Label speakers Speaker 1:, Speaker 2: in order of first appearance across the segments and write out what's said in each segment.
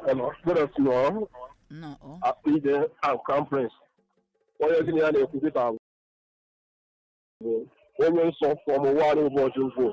Speaker 1: Hello, good afternoon.
Speaker 2: No. oh.
Speaker 1: Akpide and Crown Prince. Onye gịnị ya na-ekwu dịka bụ onye nsọ fọm ụwa ụbọchị ukwu.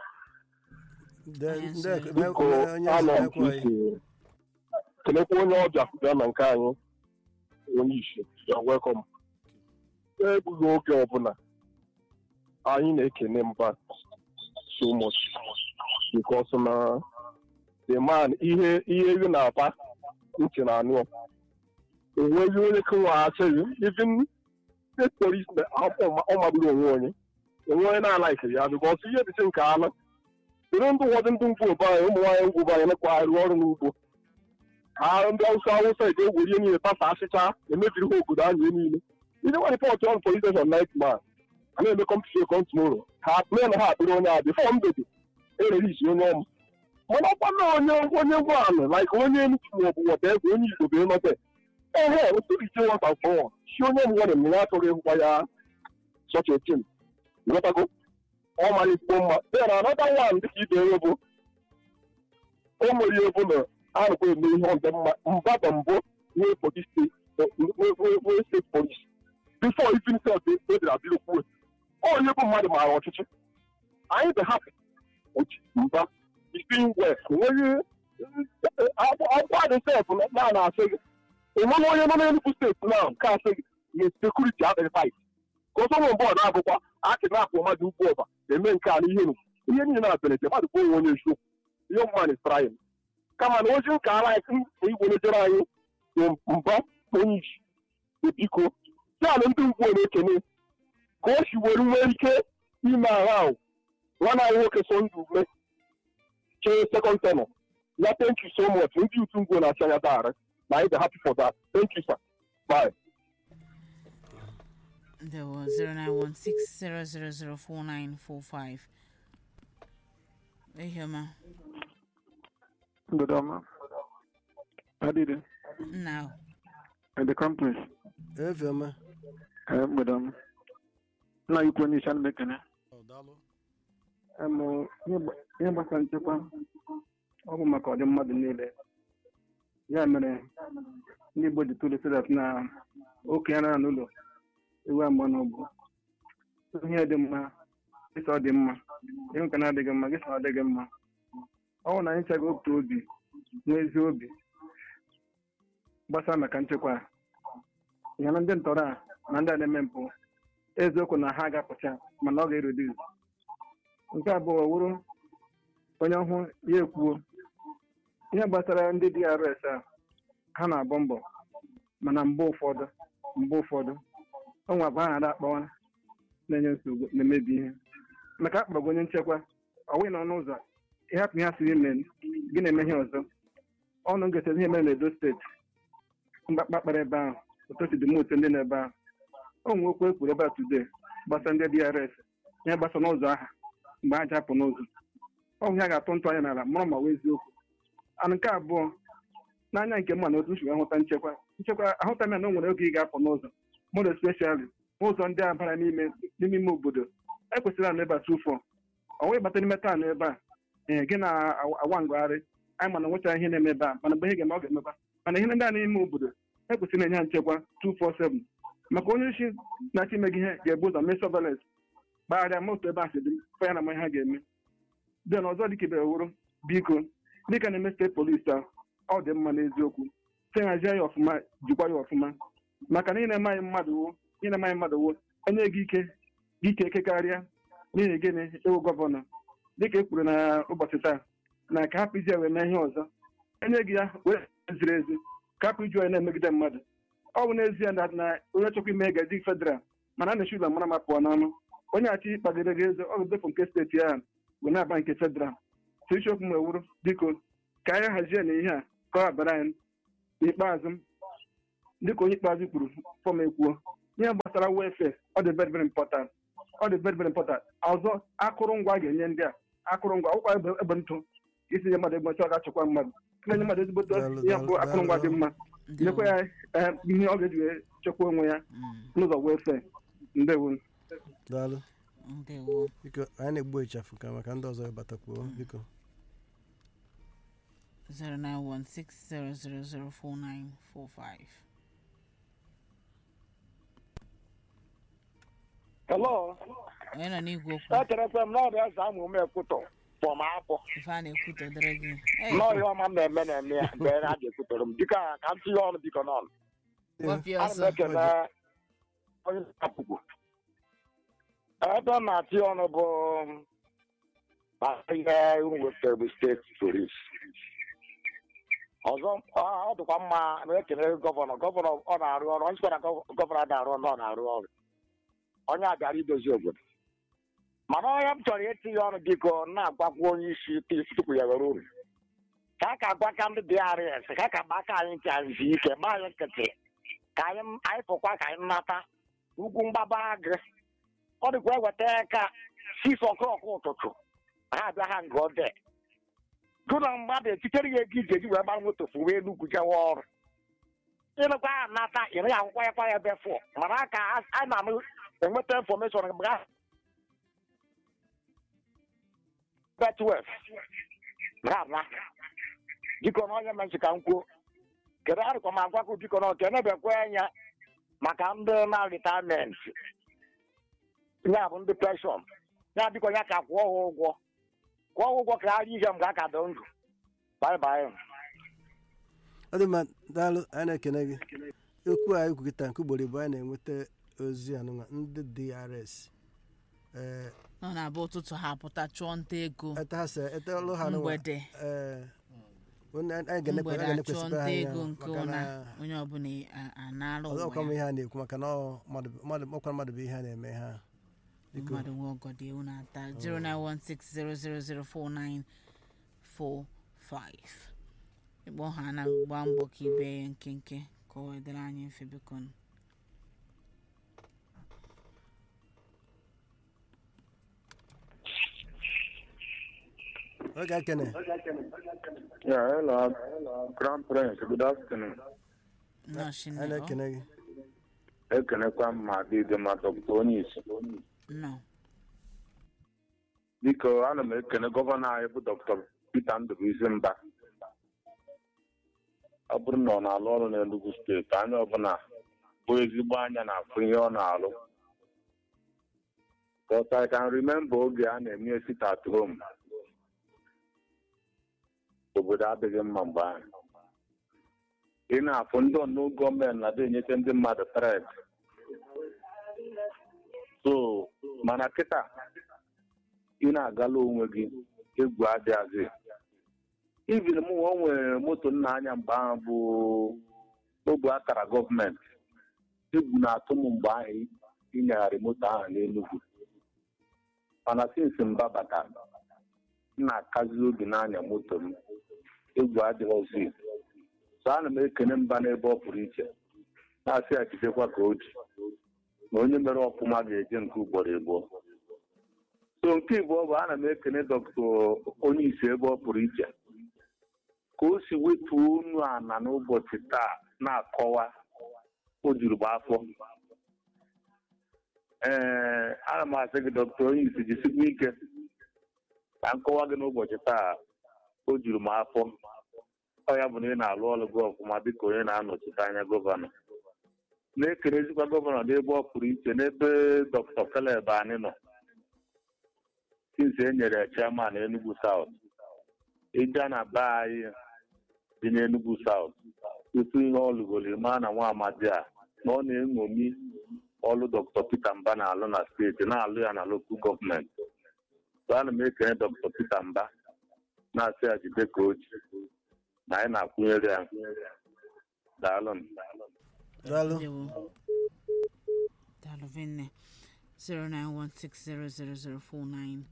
Speaker 1: Biko anọ m ka isi kelekwa onye ọbịa bịa na nke anyị onye isi ya welcome. Egbughị oge ọbụla anyị na-ekene mba so much because na the man ihe ihe ị na-aba ntị na anụ onweghị onye kewaghachighị even state police na ọ magburu onwe onye onwe onye na-alaikiri ya bikọs ihe dịsị nke ala dịrị ndụ ụfọdụ ndị ngwu obe anyị ụmụ nwaanyị ngwu obe anyị na-arụ ọrụ n'ugbo ha ndị awụsa awụsa eji egwuri ihe niile pasa asịcha emebiri ha obodo anyị niile ihe nwa ripọtụ ọrụ police station night man a na-eme kọmputa kọm tomorrow ha mee na ha akpịrị onye a bifọ mgbede ererisi onye ọma mana ọkwa na onye onye ngwanụ like onye Enugu maọbụ wọdebe onye Igbo bụ ịnọte ehe otorite nwata fọwọ si onye nwere m ya atụghị ịhụkwa ya sọcha otin nghọtago ọ mara ikpo mma dee na anọta nwan dịka ibe enwe bụ o nwere ihe bụ na arụkwa eme ihe ọdị mma mba bụ mbụ nwee polis nwee steeti polis bifo ifin sef edere abịa okwuwe onye bụ mmadụ maara ọchịchị anyị bụ hapụ mba isin west onweghị akwụkwọ adị sef na na-asị gị ịmana onye nọ n'Enugu steeti na nke asị gị na sekuriti adịghị tait ka ọsọ nwe bọọdụ abụkwa akị na-apụ mmadụ ugwu ọba eme nke a n'ihe nu ihe niile na belete mmadụ bụ onwe onye eziokwu ihe mmanụ straịl kama na ozi ụka ala igwe lejere anyị bụ mba onye isi biko ya na ndị ngwu na-ekene ka o si were nwee ike ime agha ahụ nwana anyị nwoke so ndụ ume chee sekọnd tenọ ya thank you so much ndị utu ngwo na-achị anya darị na anyị dị happy for that thank you sir bye
Speaker 2: There was 0916-0004945. Ehema.
Speaker 3: Good ọma. Adịdị.
Speaker 2: Now.
Speaker 3: At the company.
Speaker 4: efioma
Speaker 3: Ee, mgbede ọma. Nna ikwu onye isi ana m ekene. Em, ihe gba- ihe gbasara nchekwa ọ bụ maka ọdị mmadụ niile ya mere ndị Igbo ji tụrụ sedat na okenye nara n'ụlọ ewu amụọ n'ụbụ ihe dị mma gịsa ọ dị mma ihe nke na-adịghị mma gịsa ọ dịghị mma ọ bụ na anyị chaghị otu obi nwee ezi obi gbasara maka nchekwa a. ya na ndị ntọrọ a na ndị a na-eme mpụ eziokwu na ha ga-apụcha mana ọ ga-ereduce nke abụọ wụrụ onye ọhụụ ya ekwuo ihe gbasara ndị DRS a ha na-abọ mbọ mana mgbe ụfọdụ mgbe ụfọdụ ọ nwa bụ ha na akpawa na-enye nsogbu na-emebi ihe maka akpọrọ gị onye nchekwa ọ wụghị n'ọnụ ụzọ ịhapụ ihe a siri ime gị na-eme ihe ọzọ ọnụ ngesa ihe mere n'Edo steeti mgbakpa kpara ebe ahụ ụtọchi dị moto ndị n'ebe ahụ o nwe okwu ekwuru ebe a today gbasara ndị DRS ihe gbasa n'ụzọ aha mgbe ha ji apụ n'ụzọ ọ bụ ihe a ga-atụ ntụ anya n'ala mụrụ ma wee eziokwu ana nke abụọ n'anya nke mma na otu nsi ahụta nchekwa nchekwa ahụta m ya na o nwere oge ị ga-apụ n'ụzọ mụrụ especially ụzọ ndị a bara n'ime n'ime ime obodo ekwesịrị anụ ebe a tụfọ ọ wee bata n'ime taanụ ebe a ee gị na-awa ngagharị anyị mana nwecha ihe na-eme ebe a mana mgbe ihe ga-eme ọ ga-emeba mana ihe ndị a n'ime obodo ekwesịrị na-enye ha nchekwa 247 maka onye isi na-achọ ime gị ihe ga-ebu ụzọ mee surveillance gbagharịa moto ebe a si dị fa ya na ma ihe ha ga-eme den ọzọ dịka ibe wụrụ biko dịka na-eme steeti polisi a ọ dị mma n'eziokwu si hazie ya ọfụma jikwa ya ọfụma maka na ị na-eme anyị mmadụ wo ị na-eme anyị mmadụ wo enye gị ike gị ike eke karịa n'ihi gịnị ịwụ gọvanọ dịka e kwuru na ụbọchị taa na ka hapụ iji ya wee mee ihe ọzọ enye gị ya wee ziri ezi ka hapụ iji ya na-emegide mmadụ ọ bụ n'ezie na na onye chọkwa ime ga dị federal mana a na-echi ụlọ mara ma pụọ n'ọnụ onye achị kpagide gị eze ọ ga-edefu nke steeti ahụ wee na-aba nke federal so isiokwu m ewuru biko ka anyị hazie na ihe a ka ọ abara anyị n'ikpeazụ dịka onye ikpeazụ kwuru fọm ekwuo ihe gbasara welfare ọ dị very very important ọ dị very very important ọzọ akụrụngwa a ga-enye ndị a akụrụngwa akwụkwọ ebe ebe ntụ isi nye mmadụ ebe ọ ga-achịkwa mmadụ na-enye mmadụ ezigbote ihe bụ akụrụngwa dị mma nyekwa ya eh, ihe ọ ga-eji wee chekwa onwe ya n'ụzọ welfare ndewo
Speaker 4: daalụ
Speaker 2: Ndewo.
Speaker 4: biko anyị na-egbu ịchafụ ka maka ndị ọzọ ịbatakwuo biko
Speaker 2: 0916000495
Speaker 5: Hello.
Speaker 2: onye nọ n'igwe okwu
Speaker 5: Echerekwa m na ọ bụ eze amụ m ekwutọ pọm afọ.
Speaker 2: ife a na-ekwutọ dịrị gị Hey,
Speaker 5: N'ọhịa ọma m na-eme na-eme ya mgbe a ga-ekwutọrọ m dịka ka m tinye ọnụ biko n'ọnụ.
Speaker 2: gwapịa
Speaker 5: Ana m
Speaker 2: ọsọ
Speaker 5: ekele onye na-apụgbu. Ebe m na-atị ọnụ bụ maka ihe wepụtara steeti polis. Ọzọ ọ- ọ dịkwa mma na ekele gọvanọ gọvanọ ọ na-arụ ọrụ onye sịkwara gọvanọ na-arụ ọrụ ọ na-arụ ọrụ onye a bịara idozi obodo mana onye m chọrọ itinye ọnụ biko na-agwakwa onye isi tupu ya were uru ka a ka gwa ka ndị DRS ka a ka gba aka anyị ntị anyị zie ike gba anyị nkịtị ka anyị anyị pụkwa ka anyị nata ugwu mgbaba agụ ọ dịkwa eweta ka six o'clock ụtụtụ ha abịa ha nga ode gụ na mmadụ etitere ya ego iji eji wee gbara moto fuwe enugwu jewa ọrụ ịnụkwa ya nata ị naghị akwụkwọ ya kwa ya ebe fọ mana ka a na-anụ enweta infọmeshọn mgbe ha betwef na biko na onye mechi ka m kwuo kedu arịkwa m agwakọ biko na oke nebekwa anya maka ndị na ritamenti ya bụ ndị penshọn ya biko ya ka kwụọ ha ụgwọ kwụọ ha ụgwọ ka ha rie ihe mgbe a ka dị ndụ baibai
Speaker 4: ọ dị mma daalụ anyị na-ekene gị okwu anyị kwukịta nke ugboro bụ anyị na-enweta ozi anụnwa ndị drs ee
Speaker 2: ọ na-abụ ụtụtụ ha pụta chụọ nta ego
Speaker 4: ete ha se ete ọlụ ha anụnwa
Speaker 2: mgbede
Speaker 4: ee onye- anyị ga-enekwa-
Speaker 2: mgbede
Speaker 4: anyị
Speaker 2: achụọ
Speaker 4: ga-enekwesịkwa
Speaker 2: nta
Speaker 4: ha
Speaker 2: ego
Speaker 4: anya
Speaker 2: nke
Speaker 4: maka
Speaker 2: ụna
Speaker 4: na
Speaker 2: onye ọbụla a- anara
Speaker 4: ọzọkwa m
Speaker 2: ụwa
Speaker 4: ihe
Speaker 2: ya
Speaker 4: a na-ekwu maka na ọ mmadụ mmadụ ọkwa mmadụ bụ ihe a na-eme ha biko
Speaker 2: mmadụ nwe ọgọdị ewu na-ata 09160004945 ịkpọ ha na gbaa mbọ ka ibe ya nkenke ka ọ wedere anyị mfe biko nụ.
Speaker 4: oge ekene
Speaker 6: Yeah, hello, Crown Prince. Good afternoon.
Speaker 2: nọọsụ
Speaker 4: anyị
Speaker 2: nne ọ
Speaker 4: na-ekene gị
Speaker 6: Ekenekwa m ma dịdị ma dọkịta onye isi.
Speaker 2: nọ
Speaker 6: Biko, ana m ekene gọvanọ anyị bụ Dr. Peter Ndụbụisi Mba. Ọ bụrụ na ọ na-alụ ọrụ n'Enugu steeti, anya ọbụla bụ ezigbo anya na-afụ ihe ọ na-alụ. But I can remember oge a na-eme sit at home. Obodo adịghị mma mgbe ahụ. ị na-afụ ndị ọnụ gọọmenti na-adị enyecha ndị mmadụ tred so mana kịta ị na-agala onwe gị egwu adịghịzị ivin m o nwere moto nna anya mgbe ahụ bụ ogbe akara gọọmenti egwu na-atụ m mgbe ahụ ịnyagharị moto ahụ n'Enugu mana sinsi mba batara m na-akazi obi n'anya moto m egwu adịghịzi so ana m ekene mba n'ebe ọ pụrụ iche na-asị ya jidekwa ka o ji na onye mere ọfụma ga-eje nke ugboro abụọ so nke ịbụọ bụ ana m ekene dọkịta onye isi ebe ọ pụrụ iche ka o si wetu unu ana n'ụbọchị taa na-akọwa o juru m afọ ee ana m asị gị dọkịta onye isi jisikwa ike ka nkọwa gị n'ụbọchị taa o juru m afọ ọ ya bụ na ị na-alụ ọrụ gị ọfụma dịka onye na-anọchite anya gọvanọ na-ekerezikwa gọvanọ n'ebe ọ pụrụ iche n'ebe dr Caleb anyị nọ since e nyere ya chairman Enugu South ịga na be anyị dị n'Enugu South tupu ihe ọ lụgoro maa na nwa amadi a na ọ na-eṅomi ọlụ dr Peter Mba na-alụ na steeti na-alụ ya na lokal gọọmenti so ana m ekene dr Peter Mba na-asị ya jide ka o ji na anyị na-akwụnyere ya daalụ m.
Speaker 4: daalụ
Speaker 2: Ndewo. Daalụ vinne 09160004945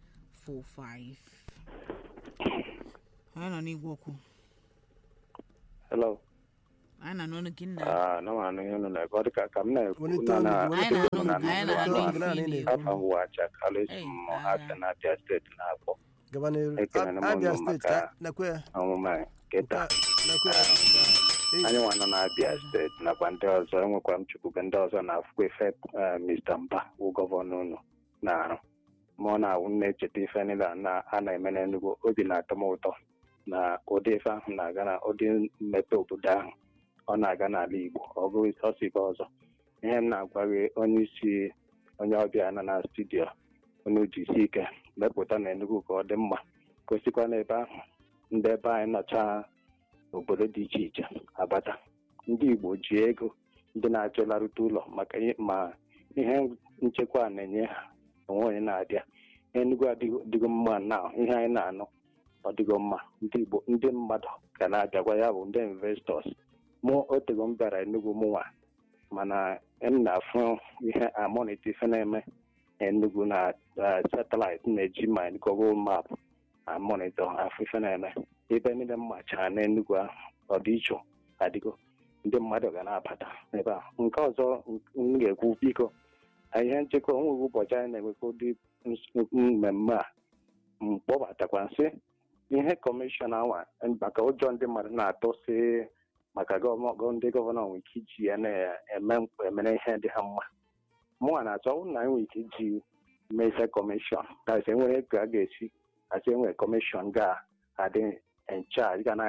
Speaker 2: anyị nọ n'igwe okwu
Speaker 7: Hello.
Speaker 2: anyị na n'ọnụ gị nna
Speaker 7: Ah, no man, you know, like, what ka kam na
Speaker 4: Welite
Speaker 7: na
Speaker 4: olu
Speaker 7: na
Speaker 4: gị,
Speaker 2: anyị
Speaker 4: welite
Speaker 2: na-anụ
Speaker 4: olu gị,
Speaker 2: anyị na-anụ
Speaker 4: welite olu gị,
Speaker 2: ife
Speaker 4: naanị
Speaker 2: ị
Speaker 4: na-ekwu.
Speaker 2: na-ekwu
Speaker 7: afa huwa cha college
Speaker 2: Hey,
Speaker 7: mo
Speaker 2: ah.
Speaker 7: hata na Abia State na akpọ.
Speaker 4: gaba n'iru
Speaker 7: Ekene na
Speaker 4: abia
Speaker 7: mụ
Speaker 4: steeti
Speaker 7: maka
Speaker 4: ka nakwe ya
Speaker 7: ọmụma kịta.
Speaker 4: nakwe ya Ee,
Speaker 7: Anyị nwa nọ na Abia State nakwa ndị ọzọ enwekwa m chukwube ndị ọzọ na-afụkwa ife eh, Mr. Mba wụ gọvanọ unu na-arụ. Ma ọ na-awụ na-echeta ife niile a na- a na-eme n'Enugu obi na-atọ m ụtọ na ụdị ife ahụ na-aga na ụdị mmepe obodo ahụ ọ na-aga n'ala Igbo ọ bụghị sọsọ ife ọzọ ihe m na-agwa gị onye isi onye ọbịa nọ na studio onye jisi ike mepụta na Enugu ka ọ dị mma gosikwa n'ebe ahụ ndị ebe anyị nọcha obodo dị iche iche abata ndị Igbo ji ego ndị na-achọlarute ụlọ maka ihe- ma ihe nchekwa na-enye ha onwe onye na-abịa Enugu adịgo dịgo mma na ihe anyị na-anụ ọ dịgo mma ndị Igbo ndị mmadụ ga na-abịagwa ya bụ ndị investọs mụ otego m bịara Enugu mụnwa mana m na-afụ ihe amoniti ife na-eme Enugu na satellite na-eji ma Google map amonitọ afọ ife na-eme ebe niile m machara n'Enugu ahụ ọdịiche adịgo ndị mmadụ ga na-abata ebe a nke ọzọ m ga-ekwu biko ihe nchekwa onweghị ụbọchị anyị na-enwekwa ụdị ns- mmemme a mkpọbatakwa nsị ihe kọmishọn anwa maka ụjọ ndị mmadụ na-atụ sị maka gọvanọ gọ- ndị gọvanọ nwere ike iji ya na-eme mkpa emere ihe dị ha mma mụnwa na-achọ ọ bụrụ na anyị nwere ike iji mezie kọmishọn kasị enwere ego a ga-esi kasị enwere kọmishọn ga-adị ncharge ga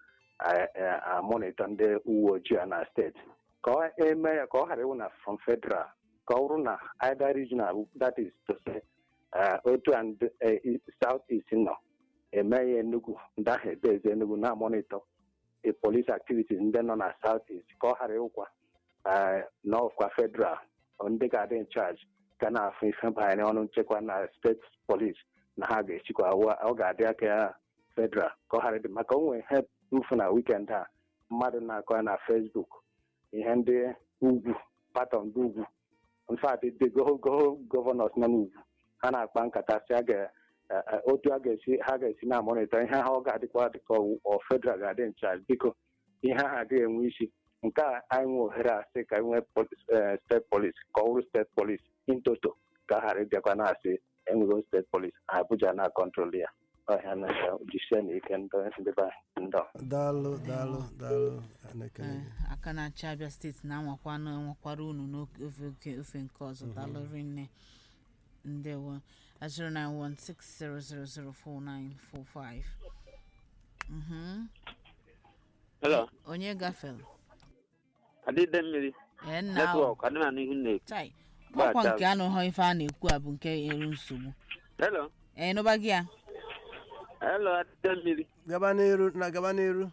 Speaker 7: na-amonitọ ndị uwe ojii a na steeti ka ọ eme ya ka ọ ghara ịwụ na from federal ka ọ bụrụ na either regional that is to say eh, otu and eh, south east nọ eme ya Enugu ndị ahụ ebezi Enugu na-amonitọ the police activities ndị nọ na south east ka ọ ghara ịwụkwa eh, n'ọkwa federal ọ ndị ga-adị in charge ga na-afụ ife banyere ọnụ nchekwa na steeti police na ha ga-echikwa wa- ọ ga-adị aka ya federal ka ọ ghara ịdị maka o nwere ihe mfu na weekend a mmadụ na-akọ ya na facebook ihe ndị ugwu patọ ndị ugwu mfat ndị gọvanọs nọ n'ugwu ha na-akpa nkata si a ga eh, eh, otu a ga-esi ha ga-esi na-amonitọ ihe ha ọ ga-adịkwa dịka ọ ọ federal ga-adị nchaji biko ihe ahụ adịghị enwe isi nke a anyị nwe ohere a sị ka anyị nwee polis- eh, steeti polis ka ọ bụrụ steeti polis intoto ka a ghara ịbịakwa na-asị enwego steeti polis abuja na-akọntrol ya ọhịa na jisie na ike ndị ndị be anyị ndọ
Speaker 4: daalụ daalụ daalụ na-ekele
Speaker 2: Ee,
Speaker 4: gị
Speaker 2: aka na-achị abịa steeti na-anwakwa na enwekwara unu n'ofe ofe- ofe nke ọzọ daalụ rinne ndewo 09160004945 Mhm.
Speaker 8: Hello,
Speaker 2: onye gafere
Speaker 8: adịde mmiri
Speaker 2: ee nna ahụ
Speaker 8: netwọk adị na n'ihu na-ekwu.
Speaker 2: chai
Speaker 8: Gbaa
Speaker 2: ọkwa
Speaker 8: chaa.
Speaker 2: nke anụghọ ife a na-ekwu a bụ nke eru nsogbu
Speaker 8: Hello,
Speaker 2: ee nụba gị ya
Speaker 8: hello, adịde mmiri.
Speaker 4: gaba n'iru na gaba n'iru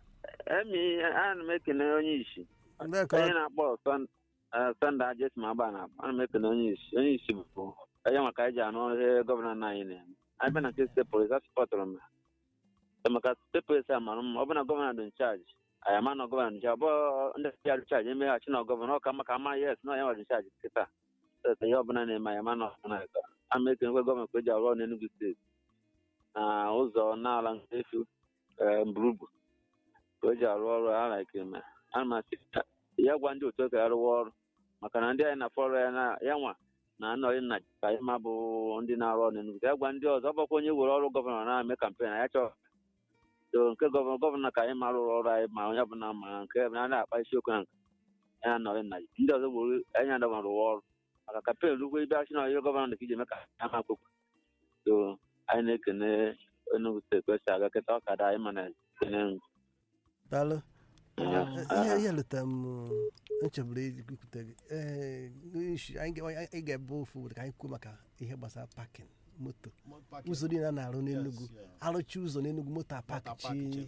Speaker 8: Emi, ana m ekene onye isi.
Speaker 4: ndị ka
Speaker 8: Onye na-akpọ Sun- eh, Sunday Ajes ma agba na ana m ekene onye isi. Onye isi bụ onye maka anyị ji anụ ihe gọvanọ nna anyị na-eme. Anyị bịa na nke steeti polis, a sọpọtụrụ m. ya. maka steeti polis a mara mma, ọ bụ na gọvanọ dị nchaji. Anyị ama na gọvanọ dị nchaji, ọ bụ ndị ya dị nchaji emeghachi na gọvanọ, ọ ka maka ama yes na ya nwa dị nchaji kịta. Steeti ihe ọbụla na-eme anyị ama na ọbụla na ama ekenekwe gọvanọ ka o ji arụ ọrụ n'Enugu steeti. na ụzọ n'ala nke efu mburugburu ka o ji arụ ọrụ a like eme ana m asị ya- ya gwa ndị otu ka ya rụwa ọrụ maka na ndị anyị na fọrọ ya na ya nwa na anọghị nna ka anyị ma bụ ndị na-arụ ọrụ n'Enugu ya gwa ndị ọzọ ọ bụkwa onye were ọrụ gọvanọ na-eme kampen ya chọọ so nke gọvanọ gọvanọ ka anyị ma rụrụ ọrụ anyị ma onye ọbụla ma nke na na-akpa isiokwu na nke ya anọghị nna ndị ọzọ were anyị adọba rụwa ọrụ maka kampen rugwe ibe achị na ihe gọvanọ dị ka iji eme ka ya ma kpokwu so anyị na-ekene Enugu steeti kwesị aga kịta ọkada anyị mana ekene
Speaker 4: daalụ
Speaker 2: Ah.
Speaker 4: ihe ihe leta m ncheburu ikwute gị ee isi anyị ga- anyị ga-ebe ofu obodo ka anyị kwuo maka ihe gbasara pakin moto ụzọ niile a na-arụ n'Enugu arụchi ụzọ n'Enugu moto apakichi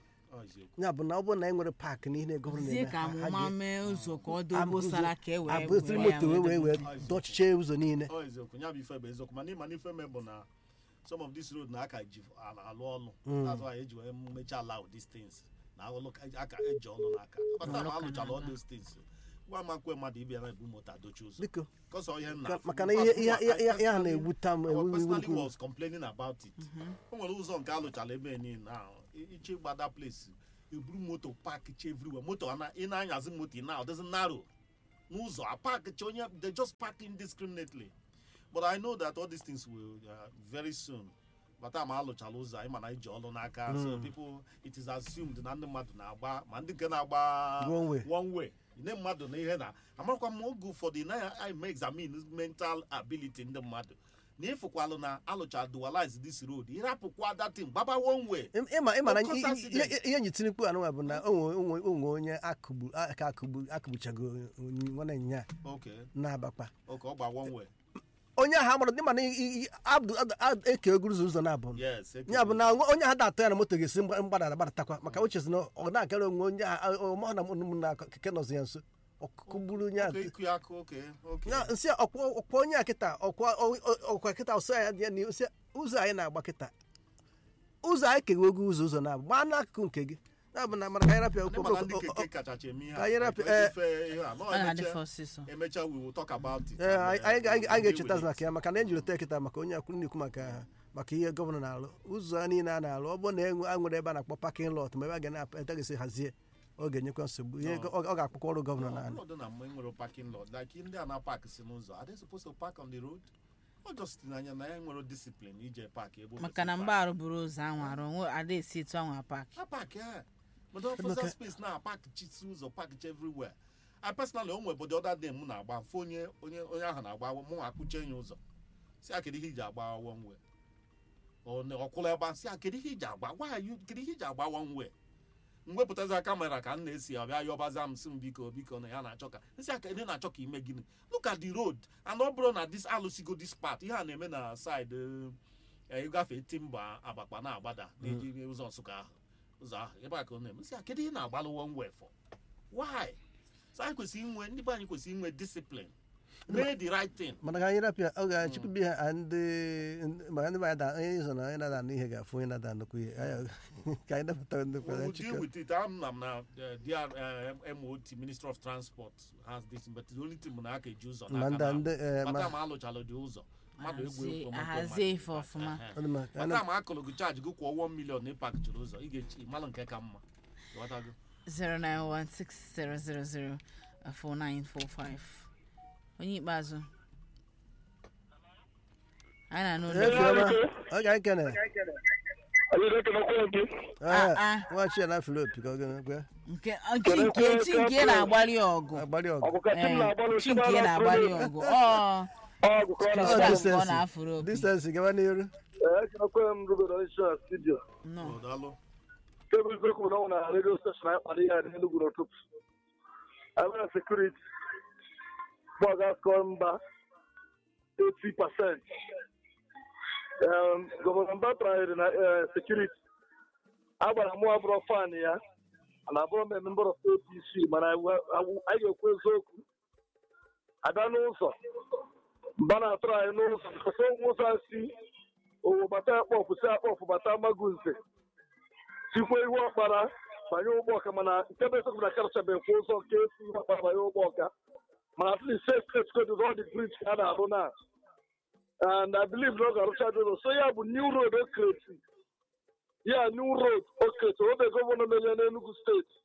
Speaker 4: ya bụ na ọ bụrụ na anyị nwere paakị na ihe na-egọvanọ
Speaker 2: zie ka amụma mee ụzọ ka ọ dị obosara ka e wee
Speaker 4: abụziri
Speaker 2: were ya
Speaker 4: moto wee wee wee
Speaker 2: wee
Speaker 4: dọchichie ụzọ niile
Speaker 9: ọ eziokwu ya bụ ife bụ eziokwu mana ịma n'ife me bụ na some of this road na aka ji ala- alụ ọnụ
Speaker 4: Mm.
Speaker 9: that's why eji wee mechaa allow these things na alụ aka eji ọnụ n'aka bata ma alụchala all those things gwa ma nkwe mmadụ ịbịa na ebu moto adochi ụzọ
Speaker 4: biko
Speaker 9: kọsọ ihe nna
Speaker 4: ka- maka na ihe ihe ihe ihe ihe a na-ewute m ewu
Speaker 9: personally
Speaker 4: ewu
Speaker 9: was complaining about it o nwere ụzọ nke alụchala ebe niile ahụ I- iche gbada place eburu moto park che everywhere moto ana- ị na-anyazi moto ị na ọ doesn't narrow n'ụzọ a park che onye they just park indiscriminately but i know that all these things will uh, very soon bata ma alụchala ụzọ anyị mana iji ọlụ n'aka so people it is assumed na ndị mmadụ na-agba ma ndị nke na-agba
Speaker 4: One way.
Speaker 9: one way nne mmadụ na ihe na amarakwa m oge ụfọdụ na anyị ma examine mental ability ndị mmadụ na ịfụkwalụ na alụcha dualize this road ịrapụkwa datin gbaba one way
Speaker 4: Ị- ịma ịma na
Speaker 9: Of course,
Speaker 4: ihe-
Speaker 9: accident.
Speaker 4: ihe ihe nyi tinikpu anụnwa bụ na onwe onwe onwe onye akụgbu aka akụgbu akụgbuchago onye nwanne nya
Speaker 9: okay
Speaker 4: na-abakpa
Speaker 9: okay ọ gba one way
Speaker 4: onye ahụ amụrụ dị mana abdụ eke oguru ụzọ ụzọ na-abụ
Speaker 9: yes
Speaker 4: ya bụ na nwa- onye ahụ da-atụ ya na moto ga-esi mgba- mgbadara gbadatakwa maka o chezi na ọ na-akara onwe onye ahụ ọmụ na ụmụ na keke nọzi ya nso ọkụgburu onye ahụ
Speaker 9: Okay, iku ya aka okay okay
Speaker 4: ya nsị ọkwa ọkwa onye a kịta ọkwa ọkwa kịta ọsọ ya dị ya na ose ụzọ anyị na-agba kịta ụzọ anyị keghị ogo ụzọ ụzọ na-abụ gbaa n'akụkụ nke gị ya bụ na mara ka anyị rapịa
Speaker 9: ndị mana ndị keke kachacha eme ihe
Speaker 4: ka anyị
Speaker 9: a,
Speaker 4: rapụ-
Speaker 9: like,
Speaker 4: eh,
Speaker 9: efe ihe a, nọ
Speaker 2: ọ na-adị
Speaker 9: emecha-
Speaker 2: ọsịsọ
Speaker 9: emecha we will talk about it
Speaker 4: ee
Speaker 9: and,
Speaker 4: anyị
Speaker 9: eh,
Speaker 4: ga- anyị
Speaker 9: we'll
Speaker 4: ga-echeta
Speaker 9: deal with
Speaker 4: maka
Speaker 9: it.
Speaker 4: ya maka na e jiri ote kịta maka onye akwụ na-ekwu maka maka ihe gọvanọ na-alụ ụzọ niile a na-alụ ọ bụrụ na enwe a nwere ebe a na-akpọ pakin lot ma ebe a ga na-eteghịsị hazie ọ ga-enyekwa nsogbu ihe
Speaker 9: No.
Speaker 4: ọ ọ ga-akpọkwa ọrụ gọvanọ na
Speaker 9: No, ọnọdụ na mgbe nwere parking lot like ndị a na-park si n'ụzọ are they supposed to park on the road ọ just n'anya na ya nwere discipline ije park ebe o
Speaker 2: maka na
Speaker 9: kwesịrị
Speaker 2: mgbe arụ buru ụzọ anwụ arụ onwe ada esi etu anwụ apak
Speaker 9: park. ha park ya but officer
Speaker 4: Maka-
Speaker 9: space na park chisi ụzọ park chi everywhere I personally o nwere the other day m na-agba mfe onye onye onye ahụ na-agba mụ nwa akpụche ya ụzọ si a kedu ihe iji agba one way ọ kwụla ebe a si a kedu ihe iji agba why are you kedu ihe iji agba one way m wepụtazi kamera ka m na-esi abịa yọbaza m si m biko biko na ya na-achọ ka nsị aka ndị na-achọ ka ime gịnị look at the road and ọ bụrụ na this alụsigo this part ihe a na-eme na side eh, ịgafe timba abakpa na-agbada na-eji ụzọ nsụka ahụ ụzọ ahụ ebe a ka ọ na-eme nsị a kedu ihe na-agbalụ one way for why so anyị kwesịrị inwe ndị be anyị kwesịrị inwe discipline mee the right thing
Speaker 4: mana ka anyị rapịa ọ ga-achịkwabi ha ndị maka ndị mmadụ onye ịzọ na onye na-ada anụ ihe ga-afụ onye na-ada nnukwu ihe Anyị- ka anyị depụta nnukwu
Speaker 9: We
Speaker 4: ya
Speaker 9: will
Speaker 4: chịkọ
Speaker 9: deal with it. I'm, I'm na uh, DR, uh, MOT, Minister of Transport has this, but the only thing na aka eji ụzọ
Speaker 4: ma ndị ndị eh, ma
Speaker 9: Mata ma alụchalụ dị ụzọ. Mmadụ egwu
Speaker 2: Ahazie-
Speaker 9: ekwe moto
Speaker 2: ahazie
Speaker 9: ma-
Speaker 2: ife ọfụma.
Speaker 9: Ehe.
Speaker 4: ọ dị mma, ka anyị
Speaker 9: Mata ma akụlụ gị chaji gị kwụọ 1 million na ịpak jiri ụzọ ị ga-echi ịmalụ nke ka mma Ịghọtago?
Speaker 2: 09160004945 onye ikpeazụ anyị na-anụ
Speaker 4: na- efi ọma ọ ga ekene
Speaker 2: Ah, ah.
Speaker 4: nwachi ya na afịrị opi ka ọ ga gwa
Speaker 2: nke chi nke chi nke na-agbalị ọgụ
Speaker 4: agbalị ọgụ
Speaker 2: Ee, chi nke na-agbalị ọgụ ọ Christian ka ọ na-afụrụ opi
Speaker 4: distensi gawa n'iru
Speaker 3: m rubere isi na studio
Speaker 2: nọ
Speaker 9: Oh, daalụ.
Speaker 3: kebụl eziokwu na ọ na redio steshọn anyị kpara ihe n'enugwu n'ụtụtụ abịa sekuriti bọga skọ mba 80 pasent gọvanọ mba trahịrị na sekuriti agbara mụ abụrọ fan ya na abụrọ m member of apc mana anyị ga-ekwu eziokwu abịa n'ụzọ mba na-atụrụ anyị n'ụzọ nkọta onwe ụzọ si owo bata akpọfụ si akpọfụ bata magunze tikwa ihu ọkpara banye ụgbọ ọka mana nke bụ eziokwu na karịchabeghị kwa ụzọ nke esi ihu ọkpara banye ụgbọ ọka mana at least safe state code is all the bridge ka a na-arụ na and I believe na ọ ga-arụcha dị ụzọ so ya bụ new road okreti ya new road okreti obe gọvanọ menye n'Enugu steeti